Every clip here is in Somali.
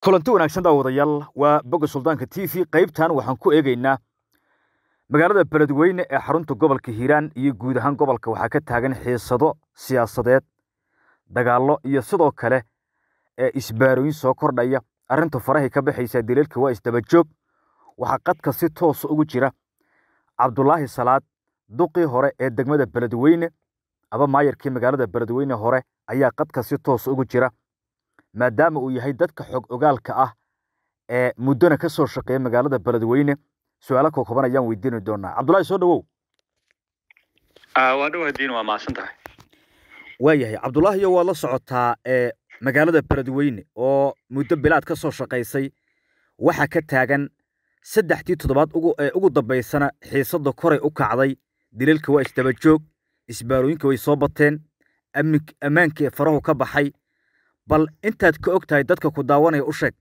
kulanti wanaagsan daawadayaal waa boga suldaanka t v qaybtan waxaan ku eegaynaa magaalada beledweyne ee xarunta gobolka hiiraan iyo guud ahaan gobolka waxaa ka taagan xiisado siyaasadeed dagaallo iyo sidoo kale ee isbaarooyin soo kordhaya arrinta farahay ka baxaysaa daliilka waa isdabajoog waxaa qadka si toosa ugu jira cabdulaahi salaad duqii hore ee degmada beledweyne aba maayarkii magaalada beledweyne hore ayaa qadka si toosa ugu jira maadaama uu yahay dadka xog ogaalka ah ee muddona ka soo shaqeeya magaalada beledweyne su-aalo kookoban ayaan weydiini doonaa cabdulahi soo dhawow waa dhawadiin waa mahadsan tahay waayahay cabdulaahiyo waad la socotaa ee magaalada beledweyne oo muddo bilaad ka soo shaqaysay waxaa ka taagan saddexdii toddobaad ee ugu dambaysana xiisadda koray u kacday daliilka waa isdabajoog isbaarooyinka way soo bateen ammaankii farahu ka baxay bal intaad ka og tahay dadka ku daawanaya u sheeg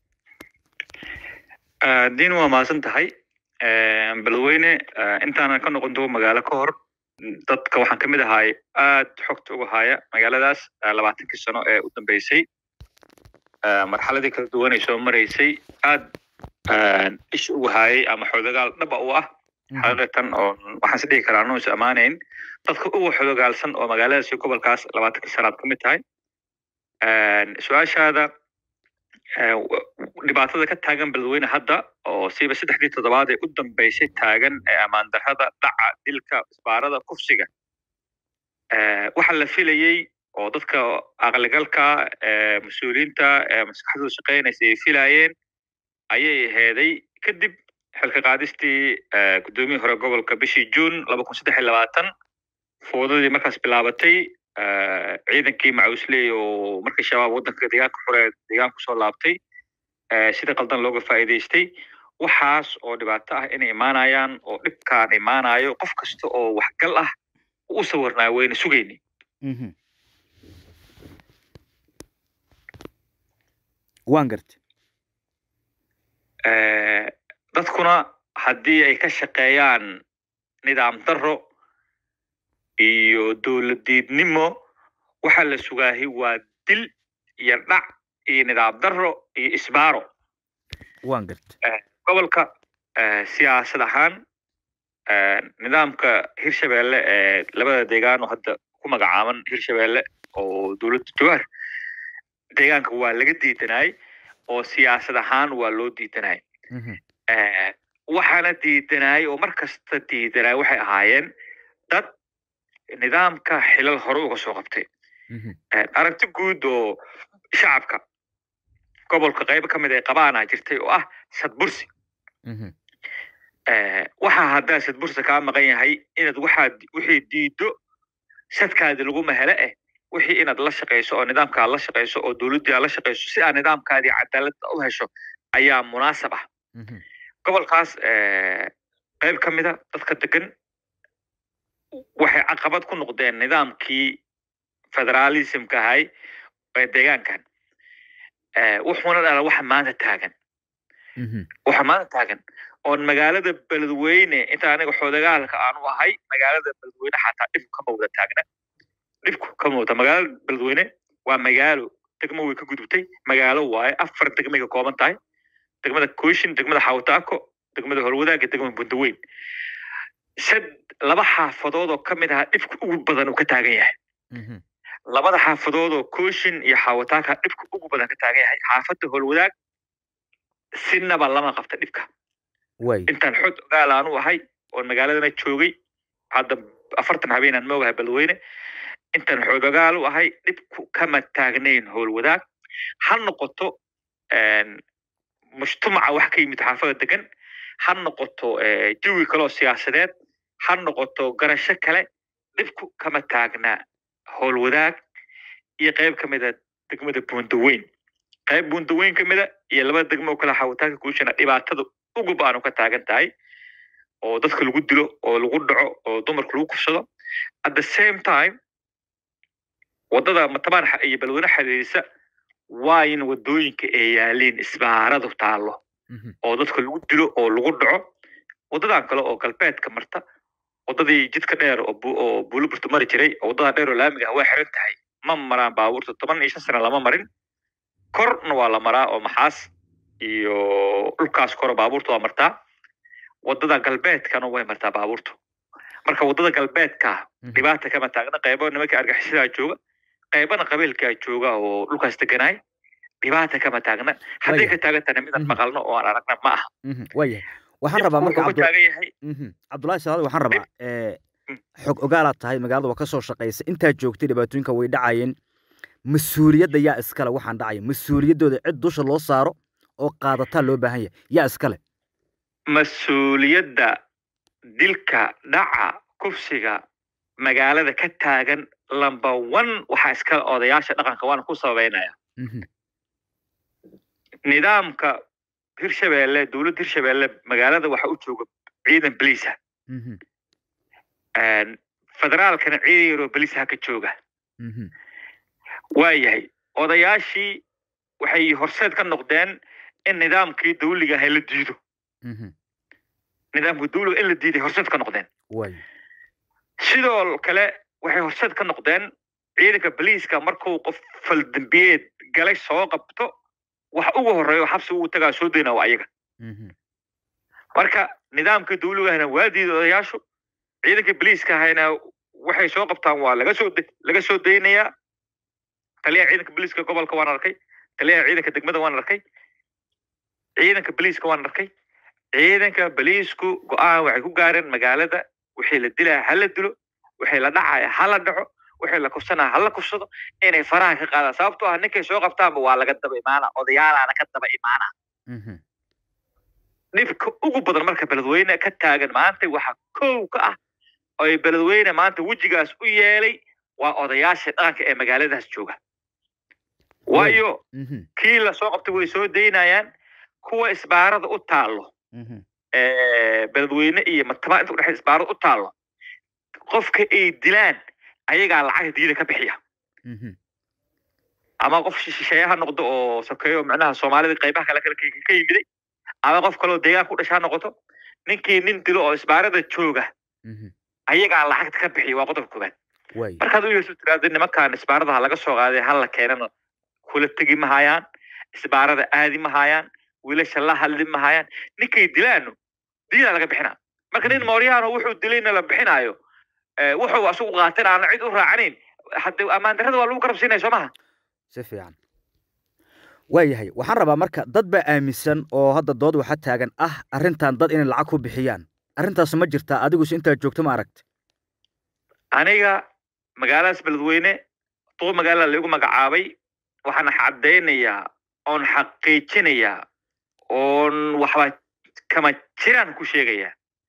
diin waa mahadsan tahay beledweyne intaanan ka noqon dogo magaalo ka hor dadka waxaan ka mid ahay aad xogta uga haya magaaladaas labaatankii sano ee u dambeysay marxaladii kala duwanay soo maraysay aad ish uga hayay ama xodagaal dhaba u ah xaqiiqatan oo waxaan is dhihi karaa anuu is ammaanayn dadka uga xodogaalsan oo magaaladaas iyo gobolkaas labaatankii sanaad ka mid tahay su-aashaada dhibaatada ka taagan beledweyne hadda oo siiba saddexdii toddobaad ee u dambeysay taagan ee ammaan darrada dhaca dilka isbaarada kufsiga waxa la filayey oo dadka aqligalka mas-uuliyiinta maskaxdooda shaqeynaysa ay filayeen ayay aheeday kadib xilka qaadistii guddoomiyii hore gobolka bishii juun laba kun saddex iyo labaatan foodadii markaas bilaabatay ciidankii macuusley oo markii shabaab waddanka deegaanka xure deegaanku soo laabtay sida qaldan looga faa'iidaystay waxaas oo dhibaato ah inay imaanayaan oo dhibkaan imaanayo qof kasta oo waxgal ah u sawirnaa wayna sugayni waan garta dadkuna haddii ay ka shaqeeyaan nidaam darro iyo dowladdiidnimo waxaa la sugaahay waa dil iyo dhac iyo nidaam darro iyo isbaaro waan garta gobolka siyaasad ahaan nidaamka hirshabeelle ee labada deegaan oo hadda ku magacaaban hirshabeelle oo dowladda jawaar deegaanka waa laga diidanay oo siyaasad ahaan waa loo diidanay waxaana diidanay oo mar kasta diidanay waxay ahaayeen dad nidaamka xilal hore uga soo qabtay aragti guud oo shacabka gobolka qaybo ka mid ay qabaana jirtay oo ah sadbursi waxaa haddaa sadbursi kaa maqan yahay inaad waxaad wixii diido sadkaadi laguma hele eh wixii inaad la shaqayso oo nidaamkaad la shaqayso oo dowladdii aad la shaqayso si aad nidaamkaadii cadaaladda u hesho ayaa munaasab ah gobolkaas qayb ka mida dadka degan waxay caqabad ku noqdeen nidaamkii federalismka ahay ee deegaankan wuxuuna dhala waxa maanta taagan waxa maanta taagan oon magaalada beledweyne inta aniga xoodagaalka aanu ahay magaalada beledweyne xataa dhibku kama wada taagna dhibku kama wada magaalada beledweyne waa magaalo degmo way ka gudubtay magaalo waaye afar degmay ka kooban tahay degmada kooshin degmada xawtaako degmada horwadaaga degmada bundaweyn sad laba xaafadood oo ka mid aha dhibka ugu badan uu ka taagan yahay labada xaafadood oo kooshin iyo xawataaka dhibka ugu badan ka taagan yahay xaafadda holwadaag sinaba lama qabta dhibka intaan xod ogaal aanu ahay oon magaaladana joogay hadda afartan habeenaan ma ogahay beledweyne intaan xod ogaal u ahay dhibku kama taagnayn howlwadaag ha noqoto mujtamaca wax ka yimid xaafada degan ha noqoto jawi kaleoo siyaasadeed ha noqoto garasho kale dhibku kama taagna howlwadaag iyo qayb ka mida degmada bundaweyn qayb bundaweyn ka mida iyo laba degmo oo kale xawitaanka kuushana dhibaatada ugu baanu ka taagan tahay oo dadka lagu dilo oo lagu dhaco oo dumarka lagu kufsado at the same time waddada matabaan iyo beledweyne xiriirisa waa in waddooyinka ay yaaliin isbaaradu taallo oo dadka lagu dilo oo lagu dhaco waddadan kale oo galbeedka marta waddadii jidka dheer oo buuliburtu mari jiray oo waddadaa dheer oo laamiga ah waa xiran tahay ma maraan baabuurta toban iyo shan sana lama marin korna waa la maraa oo maxaas iyo dhulkaas koro baabuurta waa martaa wadada galbeedkana way martaa baabuurtu marka wadada galbeedka dhibaata kama taagna qaybo nimanka argaxisadaa jooga qaybana qabiilkaa jooga oo dhulkaas deganaay dhibaata kama taagna hadday ka taagantana midaan maqalno oo aan aragna ma aha waayahay waxaan rabaa marka taagan yahay cabdullahi salaad waxaan rabaa xog ogaalaad tahay magaalada waa ka soo shaqaysa intaad joogtay dhibaatooyinka way dhacayeen mas-uuliyadda yaa iskale waxaan dhacaya mas-uuliyaddooda cid dusha loo saaro oo qaadataa loo baahan yahay yaa iskale mas-uuliyadda dilka dhaca kufsiga magaalada ka taagan lamba one waxaa iskale odayaasha dhaqanka waana ku sababeynaya nidaamka hirshabeelle dowladda hirshabeelle magaalada waxa u jooga ciidan beliisa federaalkana ciidan yaroo belisaha ka jooga waayahay odayaashii waxay horseed ka noqdeen in nidaamkii dawliga ahay la diido nidaamka dawliga in la diiday horseed ka noqdeen sidoo kale waxay horseed ka noqdeen ciidanka boliiska markuu qof faldambiyeed galay soo qabto wax ugu horreeyo xabsi ugu tagaa soo dayna waa ayaga marka nidaamka dawligahana waa diiday odayaashu ciidanka boliiska ahayna waxay soo qabtaan waa laga soo laga soo daynayaa taliyaha ciidanka boliiska gobolka waan arkay taliyaha ciidanka degmada waan arkay ciidanka boliiska waan arkay ciidanka boliisku go-aan waxay ku gaareen magaalada wixii la dilaya ha la dilo wixii la dhacaya ha la dhaco wixii la kufsanaya ha la kufsado inay faraha ka qaadaan sababtoo ah ninkay soo qabtaanba waa laga daba imaana odayaalaana ka daba imaana dhibka ugu badan marka beledweyne ka taagan maanta waxaa kow ka ah oy beledweyne maanta wejigaas u yeelay waa odayaasha dhaqanka ee magaaladaas jooga waayo kii lasoo qabtay way soo daynayaan kuwa isbaarada u taallo beledweyne iyo mataba inta udhexay isbaarada u taallo qofka ay dilaan ayagaa lacagta diida ka bixiya ama qof shisheeye ha noqdo oo sokeeyo micnaha soomaalida qaybaha kale kale ka yimiday ama qof kaleo deegaan ku dhasha ha noqoto ninkii nin dilo oo isbaarada jooga ayagaa lacagta ka bixiya waa qodobka koobaad markaad u yeeso tiraada nimankan isbaarada ha laga soo qaaday hala keenana kula tegi ma hayaan isbaarada aadi ma hayaan wiilasha la hadli ma hayaan ninkay dilaano diinaa laga bixinaa marka nin mooryaano wuxuu dilayna la bixinaayo wuxuu asugu qaatin aana cid u raacanayn hadde ammaan darrada waa lagu garabsiinaya soo maha si fiican waayahay waxaan rabaa marka dad baa aaminsan oo hadda dood waxa taagan ah arrintan dad inay lacag ku bixiyaan arrintaas ma jirtaa adigus intaad joogto ma aragta aniga magaaladaas beledweyne duq magaalada laigu magacaabay waxaan caddaynayaa oon xaqiijinayaa oon waxba kama jiraan ku sheegayaa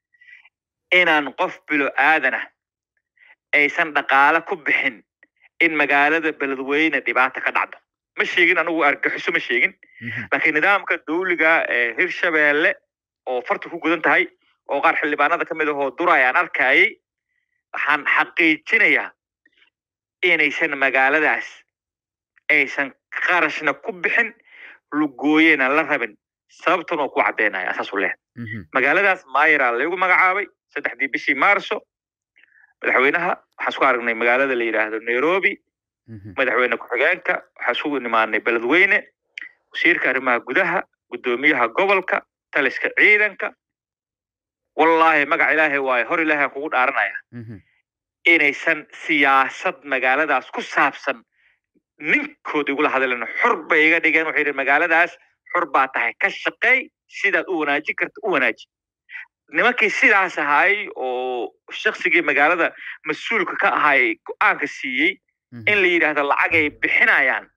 inaan qof bilo aadanah aysan dhaqaale ku bixin in magaalada beledweyne dhibaata ka dhacdo ma sheegin anigu argaxiso ma sheegin laakiin nidaamka dawliga ee hirshabeelle oo farta ku gudan tahay oo qaar xildhibaanada ka mid ahoo duray aan arkayay waxaan xaqiijinayaa inaysan magaaladaas aysan qarashna ku bixin lugooyena la rabin sababtan oo ku caddeynaya asaasu leh magaaladaas mayra laygu magacaabay saddexdii bishii maarso madaxweynaha waxaan isku aragnay magaalada la yidhaahdo nairobi madaxweyne ku-xigeenka waxaan isugu nimaanay beledweyne wasiirka arrimaha gudaha guddoomiyaha gobolka taliska ciidanka wallaahi magac ilaahay waayo hor ilaahay aan kugu dhaaranaya inaysan siyaasad magaaladaas ku saabsan ninkood igula hadleen xor bay iga dhigeen waxay yidhi magaaladaas xor baa tahay ka shaqeey sidaad u wanaajin karta u wanaaji nimankii sidaas ahaay oo shaksigii magaalada mas-uulka ka ahaay go-aanka siiyey in la yidhaahdo lacagay bixinayaan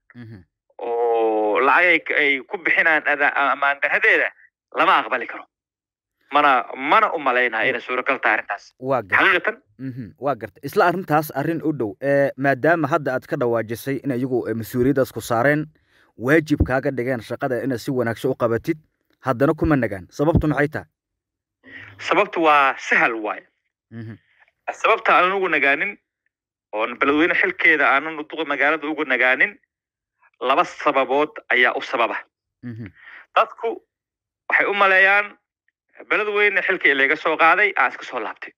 oo lacag ay ku bixinayaan ammaan daradeeda lama aqbali karo mana mana u malaynaya inay suuragal tahay arrintaas xaqiiqatan waa garta isla arrintaas arrin u dhow maadaama hadda aad ka dhawaajisay in iyagu mas-uuliyaddaas ku saareen waajib kaaga dhigeen shaqada inaad si wanaagsan u qabatid haddana kuma nagaan sababtu maxay tahay sababtu waa sahal waaye sababta aanan ugu nagaanin oon beledweyne xilkeeda aanan duqa magaalada ugu nagaanin laba sababood ayaa u sababa dadku waxay u maleeyaan beledweyne xilka in laga soo qaaday aan iska soo laabtay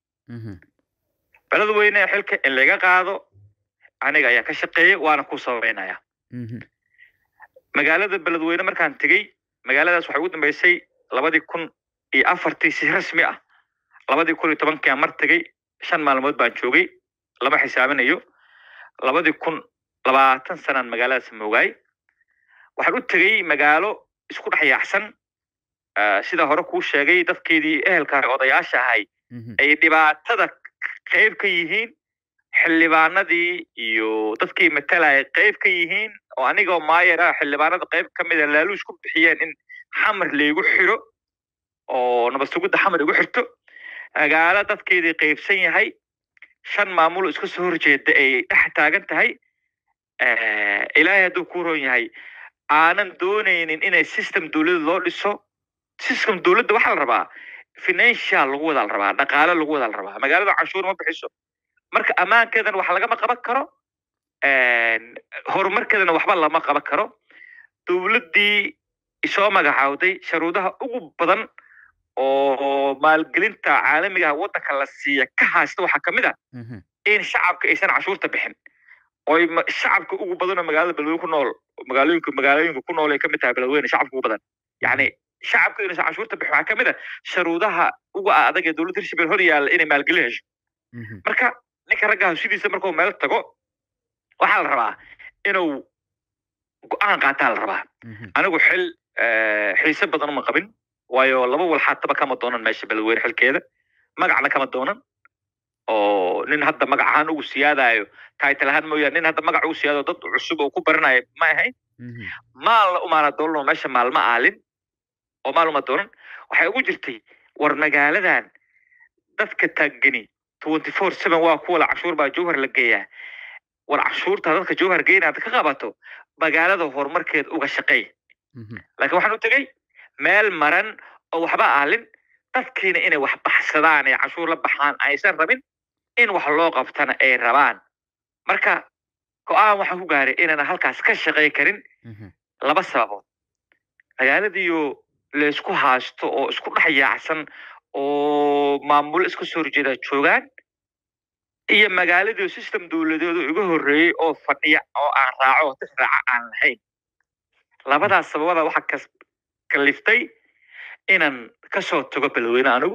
beledweyne xilka in laga qaado aniga ayaa ka shaqeeyay waana ku sababeynaya magaalada beledweyne markaan tegey magaaladaas waxay ugu dambeysay labadii kun iyo afartii si rasmi ah labadii kun iyo tobankiiaan mar tegey shan maalmood baan joogay lama xisaabinayo labadii kun labaatan sanaan magaaladaas moogaay waxaan u tegey magaalo isku dhex yaacsan sida hore kuu sheegay dadkeedii ehelka odayaasha ahay ay dhibaatada qayb ka yihiin xildhibaanadii iyo dadkii matalaya qayb ka yihiin oo anigoo maayar ah xildhibaanada qayb ka mida laaluush ku bixiyeen in xamar laygu xiro oo nabadsugidda xamar igu xirto magaalo dadkeedii qaybsan yahay shan maamulo iska soo horjeeda ay dhex taagan tahay ilaahay hadduu ku ron yahay aanan doonaynin inay system dowladda loo dhiso system dowladda waxaa la rabaa financial lagu wada la rabaa dhaqaale lagu wada la rabaa magaalada canshuur ma bixiso marka ammaankeedana wax lagama qaban karo horumarkeedana waxba lama qaban karo dowladdii isoo magacaawday sharuudaha ugu badan oo maalgelinta caalamigaha waddanka la siiya ka haysta waxaa kamid ah in shacabka aysan canshuurta bixin oy shacabka ugu badan oo magaalada beledweyne ku nool magaalooyinka magaalooyinka ku nool ay kamid tahay beledweyne shacabka ugu badan yacni shacabka inaysan canshuurta bixin waxaa kamid ah sharuudaha uga adag ee dowladda hirshabelle hor yaalla inay maalgelin hesho marka ninka raggaha sidiisa markuu meel tago waxaa la rabaa inuu go-aan qaataa la rabaa anigu xil xiise badan uma qabin waayo laba walxaataba kama doonan meesha beledweyne xilkeeda magacna kama doonan oo nin hadda magac ahaan ugu siyaadayo title ahaan mooyaane nin hadda magac ugu siyaadayo dad cusub oo ku baranayo ma ahayn maalna umaana doolan oo meesha maalma aalin oo maal uma doonan waxay ugu jirtay war magaaladan dadka taagani twenty four seven waa kuwa la canshuur baa jowhar la geeyaa war canshuurta dadka jowhar geynaad ka qabato magaalada horumarkeed uga shaqeey laakiin waxaan u tegey meel maran oo waxba aalin dadkiina inay wax baxsadaan ee canshuur la baxaan aysan rabin in wax loo qabtana ay rabaan marka go-aan waxaan ku gaaray inaan halkaas ka shaqey karin laba sababood magaaladiiyo laysku haasto oo isku dhex yaacsan oo maamulo iska soo horjeeda joogaan iyo magaaladii system dowladeedu iga horreeyey oo fadhiya oo aan raaco oo dix raaca aan lahayn labadaas sababada waxaa kas kaliftay inaan kasoo tago beledweyne anigu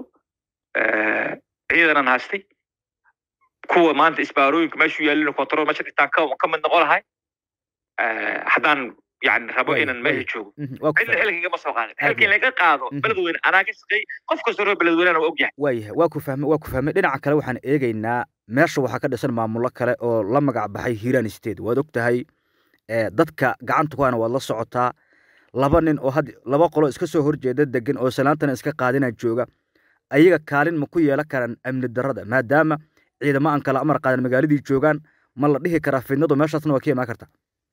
ciidanan haastay kuwa maanta isbaarooyinka meeshu yaalin control meesha dhigtaan ka ka mid noqon lahay haddaan yani rabo inaan meesha joogo cidna xilkiga ma soo qaadin xilkii laga qaado beledweyne anaa ka shaqeey qof kastoo reer beledweynena waa ogyahay waayahay waa ku fahmay waa ku fahmay dhinaca kale waxaan eegaynaa meesha waxaa ka dhisan maamulo kale oo la magac baxay hiiraan state waad og tahay dadka gacanta ku hana waad la socotaa laba nin oo had laba qolo iska soo horjeeda degan oo salaantana iska qaadina jooga ayaga kaalin ma ku yeelan karaan amni darrada maadaama ciidamo aan kala amar qaadan magaaladii joogaan ma la dhihi karaa fidnadu meeshaasna waa ka imaan karta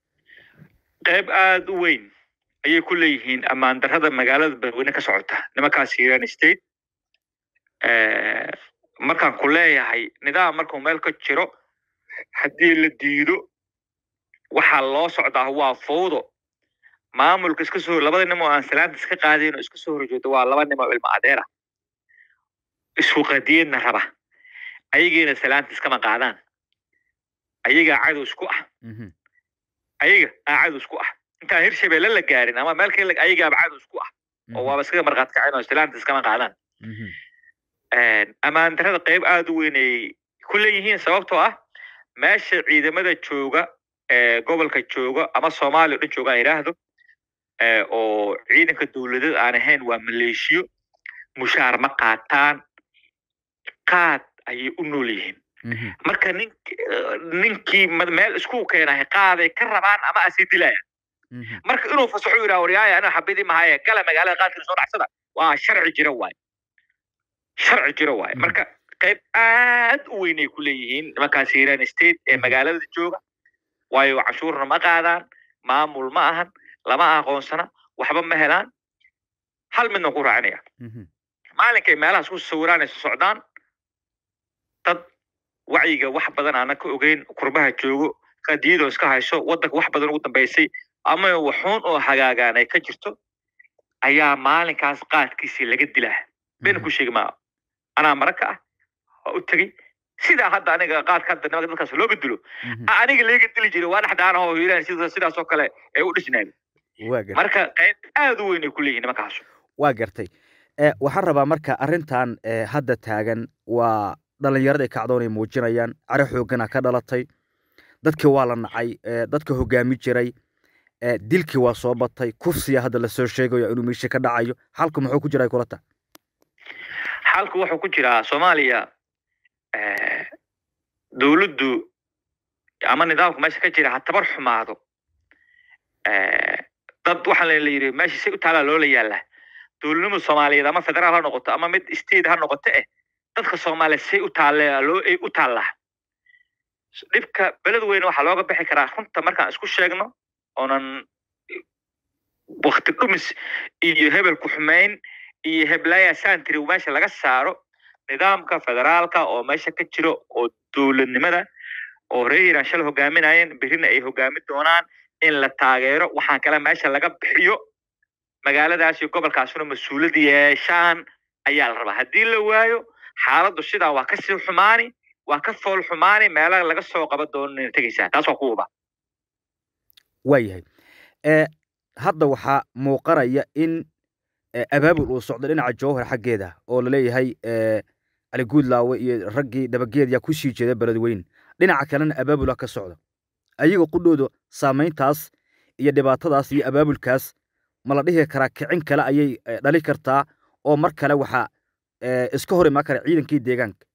qayb aada u weyn ayay ku leeyihiin ammaan darrada magaalada beledweyne ka socota nimankaas hiiraan state markaan ku leeyahay nidaam markuu meel ka jiro haddii la diido waxaa loo socdaa waa fowdo maamulka iska soo labada nim oo aan salaanta iska qaadayn oo iska soo horjeedo waa laba nim oo ilmo adeer ah isku qadiyadna raba ayagiina salaanta iskama qaadaan ayagaa cadow isku ah ayaga aa cadow isku ah intaan hirshabelle la gaarin ama meel kale ayagaaba cadow isku ah oo waaba iskaga marqaad kaceen oo salaanta iskama qaadaan ammaan darrada qayb aada u weyn ay ku leeyihiin sababtoo ah meesha ciidamada jooga ee gobolka jooga ama soomaaliya o dhan jooga aan idhaahdo oo ciidanka dowladeed aan ahayn waa maleeshiyo mushaar ma qaataan qaad ayay u nool yihiin marka nin ninkii meel isku keenahay qaaday ka rabaan ama asi dilayaan marka inuu fasaxo yidhaha waryaaya ana xabidii mahaye gala magaalada qaadkina soo dhacsada waa sharci jira waaye sharci jira waaye marka qayb aad u weynay ku leeyihiin nimankaas hiiraan state ee magaalada jooga waayo canshuurna ma qaadaan maamul ma ahan lama aqoonsana waxba ma helaan hal midna ku raacinaya maalinkay meelahaas ku sawiraanayso socdaan dad wacyiga wax badan aanan ka ogeyn kurbaha joogo qadiyadoo iska hayso waddanka wax badan ugu dambaysay ama waxuun oo hagaagaan ay ka jirto ayaa maalinkaas qaadkiisii laga dilaa been ku sheegi maa anaa maraka ah waa u tegey sidaa hadda aniga qaadka hadda nimanka dadkaas looga dilo aniga leega dili jiray waa dhexdaana oo hiiraan sida sidaas oo kale ay u dhisnayd waa gartay marka qayb aad u weyn ay ku leeyihin nimankaasu waa gartay waxaan rabaa marka arrintan hadda taagan waa dhalinyarada kacdoon ay muujinayaan caro xoogana ka dhalatay dadkii waa la nacay dadka hogaami jiray dilkii waa soo batay kufsiya hadda lasoo sheegayo inuu meesha ka dhacayo xalku muxuu ku jiraa kulata xalku wuxuu ku jiraa soomaaliya dowladdu ama nidaamku meesha ka jira ha tabar xumaado dad waxaa la yidhi meesha si u taalaa loola yaallaa dowladnimada soomaaliyeed ama federaal ha noqoto ama mid state ha noqoto eh dadka soomaaliyeed say u taale loo ay u taallaa dhibka beled weyne waxaa looga bixi karaa runta markaan isku sheegno oonan wakti dhumis iyo hebel ku xumayn iyo heblaya santry meesha laga saaro nidaamka federaalka oo meesha ka jiro oo dowladnimada oo reer iiraan shala hogaaminayeen berrina ay hogaami doonaan in la taageero waxaan kale meesha laga bixiyo magaaladaas iyo gobolkaasuna mas-uuliyad yeeshaan ayaa la rabaa haddii la waayo xaaladdu sidaa waa kasii xumaani waa ka fool xumaani meelaha laga soo qaban doonana tegaysaa taas waa ku uba waayahay hadda waxaa muuqanaya in abaabul uu socdo dhinaca jowhar xaggeeda oo laleeyahay cali guudlaawe iyo raggii dhabageed yaa ku sii jeeda beledweyne dhinaca kalena abaabula ka socda ayaga qudhooda saamayntaas iyo dhibaatadaas iyo abaabulkaas ma la dhihi karaa kicin kale ayay dhali kartaa oo mar kale waxaa iska hor imaan kara ciidankii deegaanka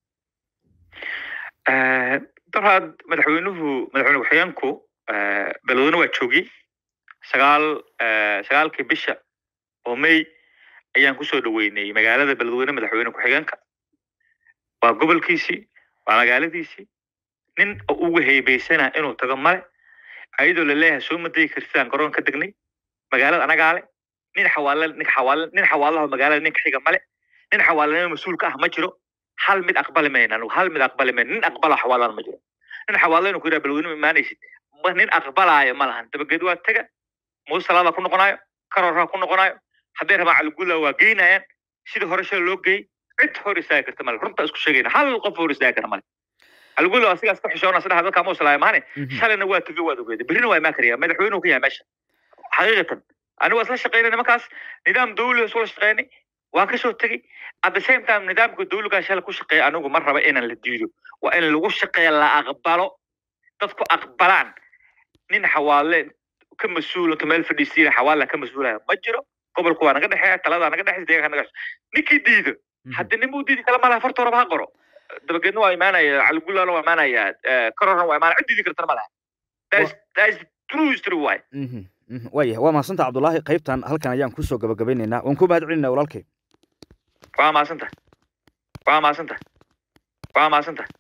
daraad madaxweynuhu madaxweyne ku-xigeenku beledweyne waa joogiyey sagaal sagaalkii bisha oo may ayaan kusoo dhaweynay magaalada beledweyne madaxweyne ku-xigeenka waa gobolkiisii waa magaaladiisii nin uga heybaysana inuu tago male ayadoo laleeyahay soo madayi kartidaan garoon ka degnay magaalada anagaa le nin xawaale nin xawaale nin xawaalaha magaalada ninka xiga male nin xawaalanimo mas-uul ka ah ma jiro hal mid aqbali mayna anigu hal mid aqbali mayna nin aqbala xawaalana ma jiro nin xawaale inuu ku yidhaha beledweyne ma imaanaysid ma nin aqbalaayo ma lahan dabageed waa tega muuse salaada ku noqonayo karoraa ku noqonayo hadday rabaan caliguula waa geynayaan sidii hore shala loo geeyey cid hor istaagi karta male runta isku sheegayna hal qof hor istaagi kara male caliguula asigaas ka xishoona saddex dadka muuse laa imaane shalayna waa tegi waad ogeeda berrina waa imaan karaya madaxweynuhu ka yahay meesha xaqiiqatan anigu waa isla shaqaynay nimankaas nidaam dawli isula shaqaynay waan kasoo tegey at the same time nidaamka dawligaa shala ku shaqeeya anigu ma raba inaan la diido waa in lagu shaqeeya la aqbalo dadku aqbalaan nin xawaale ka mas-uul inta meel fadhiisiina xawaala ka mas-uulaya ma jiro gobolku waa naga dhexeeya taladaa naga dhexeysa deegaanka naga ninkii diido haddi nin buu diidi kala malaha farta horaba ha qoro dabageedna waa imaanaya caligullana waa imaanaya kororna waa imaanaya cid diidi kartana ma laha that is true history waay waayahay waa mahadsantaha cabdullaahi qaybtan halkan ayaan kusoo gabagabaynaynaa waan ku mahad celinaa walaalkay waa mahadsantaha waa mahadsantaha waa mahadsantaha